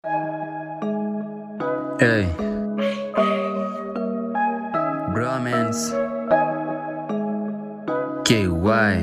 Hey. Bromance. KY.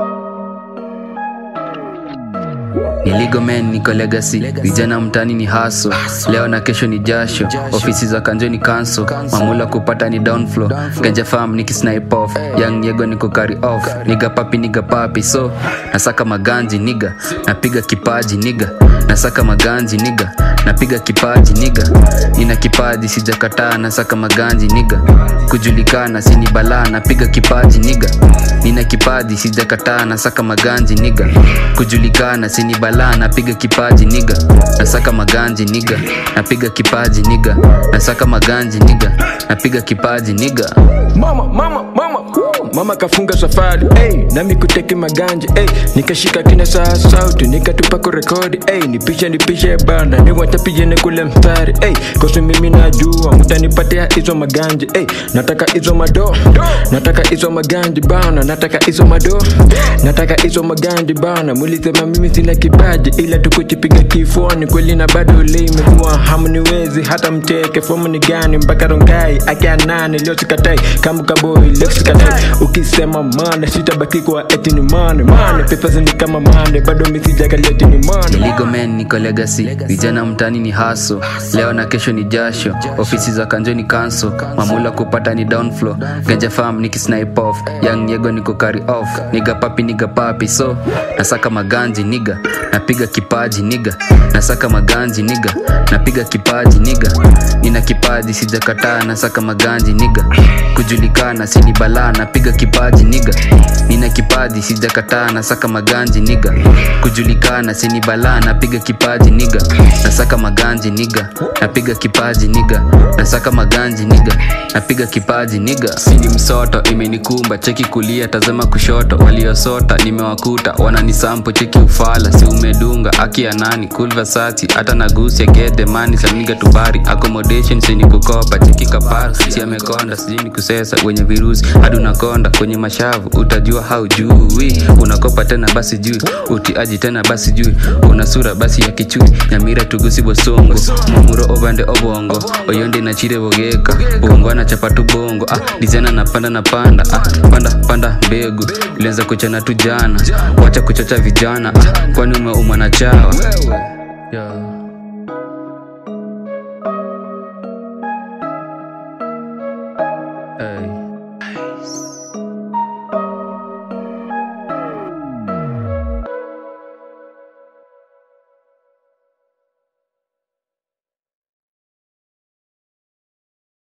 Niligo men niko legacy, vijana mtani ni haso, leo na kesho ni jasho, ofisi za kanjo ni kanso, mamula kupata ni downflow, ganja farm niki snipe off, young yego niko carry off, niga papi niga papi, so nasaka maganji niga, napiga kipaji niga, nasaka maganji niga, napiga kipaji niga, nina kipaji sijakataa, nasaka maganji niga, kujulikana sini balaa, napiga kipaji niga, nina kipaji sijakataa, nasaka maganji niga, kujulikana sini balaa, napiga kipaji niga, nasaka maganji niga, napiga kipaji niga, nasaka maganji niga, napiga kipaji niga. mama mama mama woo. mama kafunga safari hey, nami kuteke maganja hey, nikashika kina saa sauti nikatupa kurekodi hey, nipishe nipishe banda niwatapijene kule mstari hey, kosi mimi najua mutanipatia hizo maganja hey, nataka hizo mado nataka hizo maganja bana nataka hizo mado nataka hizo maganja bana mulisema mimi sina kipaji ila tukuchipiga kifuani kweli na bado limekuwa hamniwezi hata mteke fomu ni gani mpaka rongai akia nane leo sikatai kama kaboi leo sikatai ukisema mane sitabaki kwa eti ni mane mane pesa ni kama mane bado misijakalia eti ni mane Niligo men niko legacy, vijana mtani ni haso, leo na kesho ni jasho, ofisi za kanjo ni kanso, mamula kupata ni downflow, ganja farm niki snipe off, young yego niko carry off, niga papi niga papi, so nasaka maganji niga, napiga kipaji niga, nasaka maganji niga, napiga kipaji niga, nina kipaji sijakataa, nasaka maganji niga, kujulikana sini balaa, napiga kipaji niga, nina kipaji sijakataa, nasaka maganji niga, kujulikana sini balaa, napiga kipaji niga, nasaka maganji niga, napiga kipaji niga, nasaka maganji niga, napiga kipaji niga. Sini msoto imenikumba, cheki kulia, tazama kushoto, waliosota nimewakuta, wananisampo cheki ufala, si umedunga aki ya nani, cool Versace, hata nagusia get the money, saniga tubari, accommodation sini kukopa, cheki kapara, si amekonda, sijui ni kusesa, wenye virusi, hadi unakonda kwenye mashavu, utajua haujui, unakopa tena basi juu, utiaji tena basi juu, una sura basi ya kichui, nyamira tugusi bosongo, mumuro obande obongo, oyonde na chire bogeka, uongwana chapatu bongo, ah, dizena napanda napanda, ah, panda panda mbegu, ilianza kuchana tu jana, wacha kuchocha vijana, ah, kwani umeumwa na chawa. Yeah.